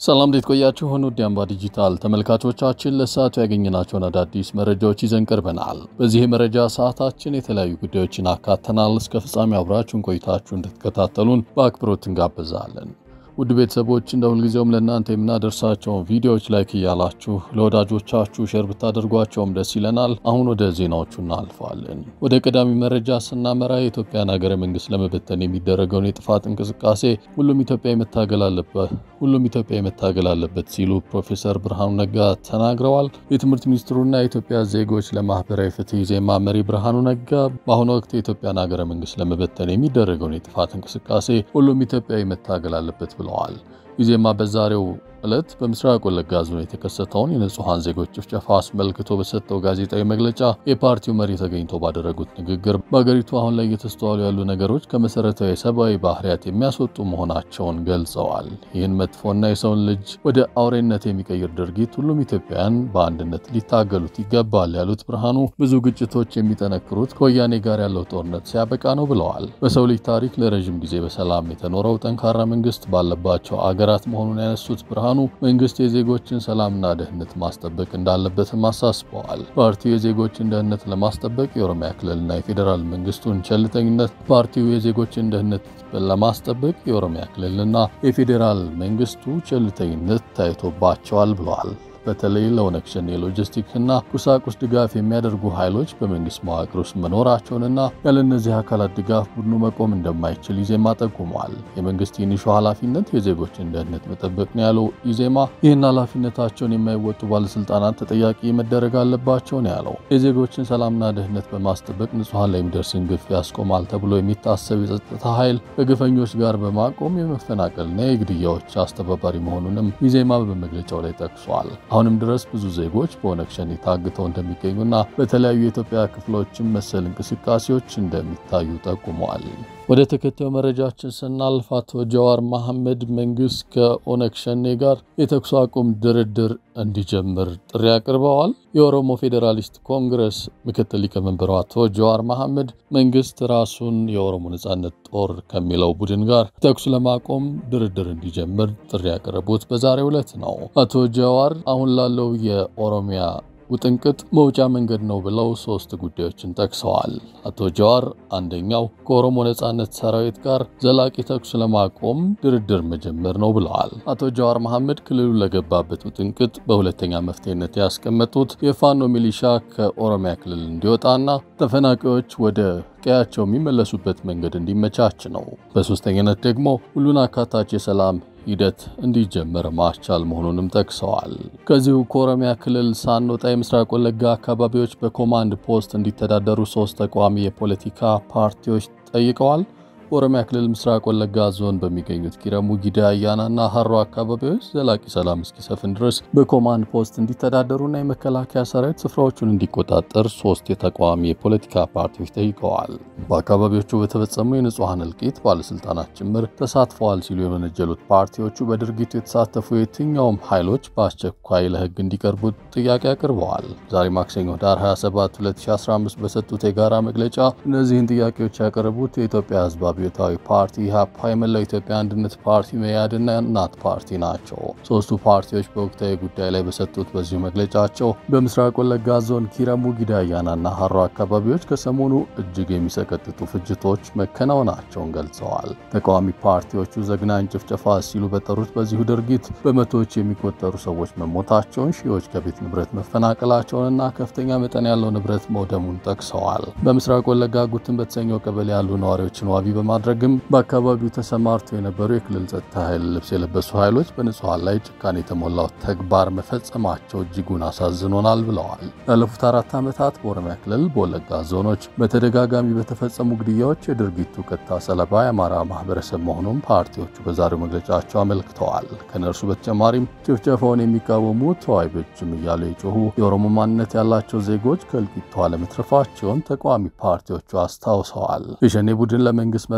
ሰላም እንዴት ቆያችሁ? ሆኖ ዲያምባ ዲጂታል ተመልካቾቻችን ለሰዓቱ ያገኘናቸውን አዳዲስ መረጃዎች ይዘን ቀርበናል። በዚህ የመረጃ ሰዓታችን የተለያዩ ጉዳዮችን አካተናል። እስከ ፍጻሜ አብራችሁን ቆይታችሁ እንድትከታተሉን በአክብሮት እንጋብዛለን። ውድ ቤተሰቦች እንደ ሁልጊዜውም ለእናንተ የምናደርሳቸውን ቪዲዮዎች ላይክ እያላችሁ ለወዳጆቻችሁ ሼር ብታደርጓቸውም ደስ ይለናል። አሁን ወደ ዜናዎቹ እናልፋለን። ወደ ቀዳሚ መረጃ ስናመራ የኢትዮጵያን ሀገረ መንግስት ለመበተን የሚደረገውን የጥፋት እንቅስቃሴ ሁሉም ኢትዮጵያ መታገል አለበት ሁሉም ኢትዮጵያ መታገል አለበት ሲሉ ፕሮፌሰር ብርሃኑ ነጋ ተናግረዋል። የትምህርት ሚኒስትሩና የኢትዮጵያ ዜጎች ለማህበራዊ ፍትህ ኢዜማ መሪ ብርሃኑ ነጋ በአሁኑ ወቅት የኢትዮጵያን ሀገረ መንግስት ለመበተን የሚደረገውን የጥፋት እንቅስቃሴ ሁሉም ኢትዮጵያዊ መታገል አለበት ብለዋል። ኢዜማ በዛሬው ዕለት በምስራቅ ወለጋ ዞን የተከሰተውን የንጹሐን ዜጎች ጭፍጨፋ አስመልክቶ በሰጠው ጋዜጣዊ መግለጫ የፓርቲው መሪ ተገኝተው ባደረጉት ንግግር በአገሪቱ አሁን ላይ እየተስተዋሉ ያሉ ነገሮች ከመሰረታዊ ሰብአዊ ባህሪያት የሚያስወጡ መሆናቸውን ገልጸዋል። ይህን መጥፎና የሰውን ልጅ ወደ አውሬነት የሚቀይር ድርጊት ሁሉም ኢትዮጵያውያን በአንድነት ሊታገሉት ይገባል ያሉት ብርሃኑ ብዙ ግጭቶች የሚጠነክሩት ከወያኔ ጋር ያለው ጦርነት ሲያበቃ ነው ብለዋል። በሰው ልጅ ታሪክ ለረዥም ጊዜ በሰላም የተኖረው ጠንካራ መንግስት ባለባቸው አገራት መሆኑን ያነሱት ብርሃኑ መንግስት የዜጎችን ሰላምና ደህንነት ማስጠበቅ እንዳለበትም አሳስበዋል። ፓርቲው የዜጎችን ደህንነት ለማስጠበቅ የኦሮሚያ ክልልና የፌዴራል መንግስቱን ቸልተኝነት ፓርቲው የዜጎችን ደህንነት ለማስጠበቅ የኦሮሚያ ክልልና የፌዴራል መንግስቱ ቸልተኝነት ታይቶባቸዋል ብለዋል። በተለይ ለኦነግ ሸኔ የሎጂስቲክስና ቁሳቁስ ድጋፍ የሚያደርጉ ኃይሎች በመንግስት መዋቅር ውስጥ መኖራቸውንና ያለ እነዚህ አካላት ድጋፍ ቡድኑ መቆም እንደማይችል ኢዜማ ጠቁመዋል። የመንግስት ትንሹ ኃላፊነት የዜጎችን ደህንነት መጠበቅ ነው ያለው ኢዜማ ይህን ኃላፊነታቸውን የማይወጡ ባለስልጣናት ተጠያቂ መደረግ አለባቸው ነው ያለው። የዜጎችን ሰላምና ደህንነት በማስጠበቅ ንጹሐን ላይ የሚደርስን ግፍ ያስቆማል ተብሎ የሚታሰብ የጸጥታ ኃይል ከግፈኞች ጋር በማቆም የመፈናቀልና የግድያዎች አስተባባሪ መሆኑንም ኢዜማ በመግለጫው ላይ ጠቅሷል። አሁንም ድረስ ብዙ ዜጎች በኦነግ ሸኔ ታግተው እንደሚገኙና በተለያዩ የኢትዮጵያ ክፍሎችም መሰል እንቅስቃሴዎች እንደሚታዩ ጠቁመዋል። ወደ ተከታዩ መረጃችን ስናልፍ አቶ ጀዋር መሐመድ መንግስት ከኦነግ ሸኔ ጋር የተኩስ አቁም ድርድር እንዲጀምር ጥሪ አቅርበዋል። የኦሮሞ ፌዴራሊስት ኮንግረስ ምክትል ሊቀመንበሩ አቶ ጀዋር መሐመድ መንግስት ራሱን የኦሮሞ ነጻነት ጦር ከሚለው ቡድን ጋር ተኩስ ለማቆም ድርድር እንዲጀምር ጥሪ ያቀረቡት በዛሬው ዕለት ነው። አቶ ጀዋር አሁን ላለው የኦሮሚያ ውጥንቅጥ መውጫ መንገድ ነው ብለው ሶስት ጉዳዮችን ጠቅሰዋል። አቶ ጀዋር አንደኛው ከኦሮሞ ነጻነት ሰራዊት ጋር ዘላቂ ተኩስ ለማቆም ድርድር መጀመር ነው ብለዋል። አቶ ጀዋር መሐመድ ክልሉ ለገባበት ውጥንቅጥ በሁለተኛ መፍትሄነት ያስቀመጡት የፋኖ ሚሊሻ ከኦሮሚያ ክልል እንዲወጣና ተፈናቃዮች ወደ ቀያቸው የሚመለሱበት መንገድ እንዲመቻች ነው። በሶስተኛነት ደግሞ ሁሉን አካታች የሰላም ሂደት እንዲጀመር ማስቻል መሆኑንም ጠቅሰዋል። ከዚሁ ከኦሮሚያ ክልል ሳንወጣ የምስራቅ ወለጋ አካባቢዎች በኮማንድ ፖስት እንዲተዳደሩ ሶስት ተቃዋሚ የፖለቲካ ፓርቲዎች ጠይቀዋል። በኦሮሚያ ክልል ምስራቅ ወለጋ ዞን በሚገኙት ኪረሙ፣ ጊዳ አያናና ሀሮ አካባቢዎች ዘላቂ ሰላም እስኪሰፍን ድረስ በኮማንድ ፖስት እንዲተዳደሩና የመከላከያ ሰራዊት ስፍራዎቹን እንዲቆጣጠር ሶስት የተቃዋሚ የፖለቲካ ፓርቲዎች ጠይቀዋል። በአካባቢዎቹ በተፈጸሙ የንጹሐን እልቂት ባለስልጣናት ጭምር ተሳትፈዋል ሲሉ የመነጀሉት ፓርቲዎቹ በድርጊቱ የተሳተፉ የትኛውም ኃይሎች በአስቸኳይ ለሕግ እንዲቀርቡ ጥያቄ አቅርበዋል። ዛሬ ማክሰኞ ዳር 27 2015 በሰጡት የጋራ መግለጫ እነዚህን ጥያቄዎች ያቀረቡት የኢትዮጵያ ህዝብ አብዮታዊ ፓርቲ ኢህአፓ፣ የመላው ኢትዮጵያ አንድነት ፓርቲ መያድና እናት ፓርቲ ናቸው። ሶስቱ ፓርቲዎች በወቅታዊ ጉዳይ ላይ በሰጡት በዚሁ መግለጫቸው በምስራቅ ወለጋ ዞን ኪረሙ፣ ጊዳ አያናና ሀሮ አካባቢዎች ከሰሞኑ እጅግ የሚሰቀጥጡ ፍጅቶች መከናወናቸውን ገልጸዋል። ተቃዋሚ ፓርቲዎቹ ዘግናኝ ጭፍጨፋ ሲሉ በጠሩት በዚሁ ድርጊት በመቶዎች የሚቆጠሩ ሰዎች መሞታቸውን፣ ሺዎች ከቤት ንብረት መፈናቀላቸውንና ከፍተኛ መጠን ያለው ንብረት መውደሙን ጠቅሰዋል። በምስራቅ ወለጋ ጉትን በተሰኘው ቀበሌ ያሉ ነዋሪዎችን ዋቢ በማድረግም በአካባቢው ተሰማርተው የነበሩ የክልል ጸጥታ ኃይል ልብስ የለበሱ ኃይሎች በንጹሐን ላይ ጭካኔ የተሞላው ተግባር መፈጸማቸው እጅጉን አሳዝኖናል ብለዋል። ላለፉት አራት ዓመታት በኦሮሚያ ክልል በወለጋ ዞኖች በተደጋጋሚ በተፈጸሙ ግድያዎች የድርጊቱ ቀጥታ ሰለባ የአማራ ማህበረሰብ መሆኑን ፓርቲዎቹ በዛሬው መግለጫቸው አመልክተዋል። ከነርሱ በተጨማሪም ጭፍጨፋውን የሚቃወሙ ተዋይቦችም እያሉ የጮሁ የኦሮሞ ማንነት ያላቸው ዜጎች ከእልቂቱ አለመትረፋቸውን ተቃዋሚ ፓርቲዎቹ አስታውሰዋል። የሸኔ ቡድን ለመንግስት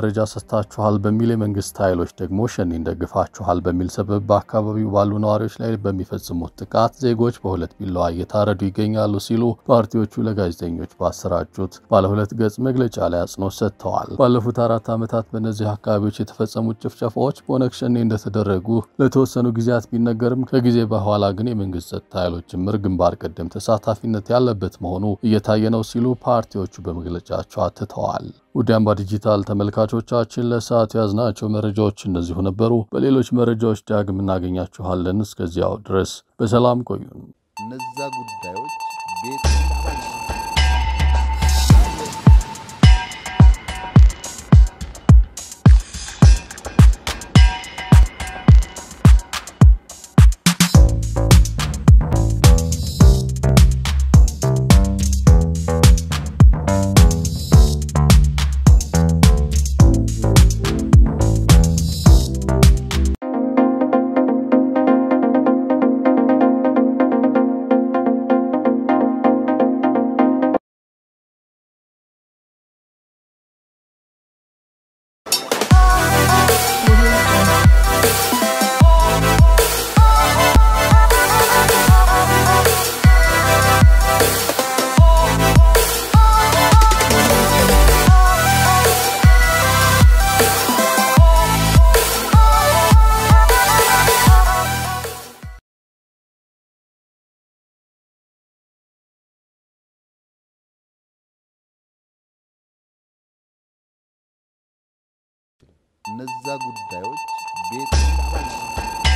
መረጃ ሰጥታችኋል በሚል የመንግስት ኃይሎች ደግሞ ሸኔን ደግፋችኋል በሚል ሰበብ በአካባቢው ባሉ ነዋሪዎች ላይ በሚፈጽሙት ጥቃት ዜጎች በሁለት ቢላዋ እየታረዱ ይገኛሉ ሲሉ ፓርቲዎቹ ለጋዜጠኞች ባሰራጩት ባለ ሁለት ገጽ መግለጫ ላይ አጽንኦት ሰጥተዋል። ባለፉት አራት ዓመታት በእነዚህ አካባቢዎች የተፈጸሙት ጭፍጨፋዎች በኦነግ ሸኔ እንደተደረጉ ለተወሰኑ ጊዜያት ቢነገርም ከጊዜ በኋላ ግን የመንግስት ጸጥታ ኃይሎች ጭምር ግንባር ቀደም ተሳታፊነት ያለበት መሆኑ እየታየ ነው ሲሉ ፓርቲዎቹ በመግለጫቸው አትተዋል። ውድ አምባ ዲጂታል ተመልካቾቻችን ለሰዓቱ ያዝናቸው መረጃዎች እነዚሁ ነበሩ። በሌሎች መረጃዎች ዳግም እናገኛችኋለን። እስከዚያው ድረስ በሰላም ቆዩን። እነዛ ጉዳዮች ቤት እነዛ ጉዳዮች ቤት